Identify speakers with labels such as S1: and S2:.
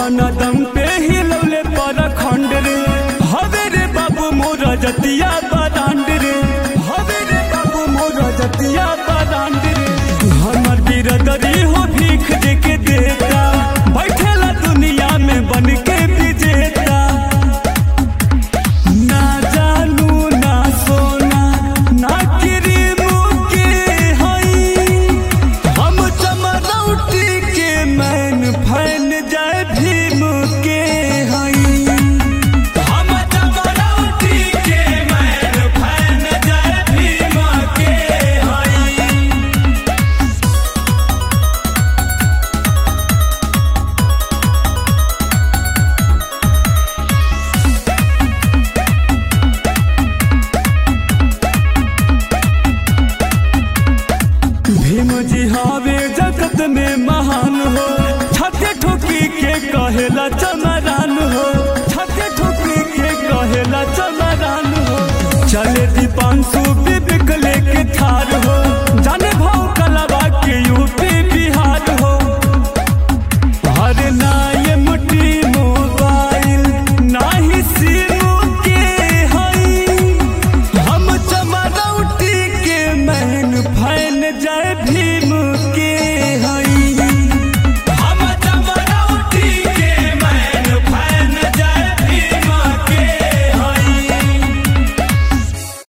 S1: कौना दम पे हिलौले पर खंड रे हवे रे बाबू मोर जतिया बदांड रे हवे रे बाबू मोर जतिया बदांड रे हमर बिरदरी हो भीख दे के देता बैठेला दुनिया में बन के विजेता ना जानू ना सोना ना क्रीम के हई हम चमरौटी के मैन फैन जाय भीम के हई हम चमरौटी के मैन फैन जाय भीम के हई भीम जी हवे जगत में महान हो छाते ठोकी के कहेला चम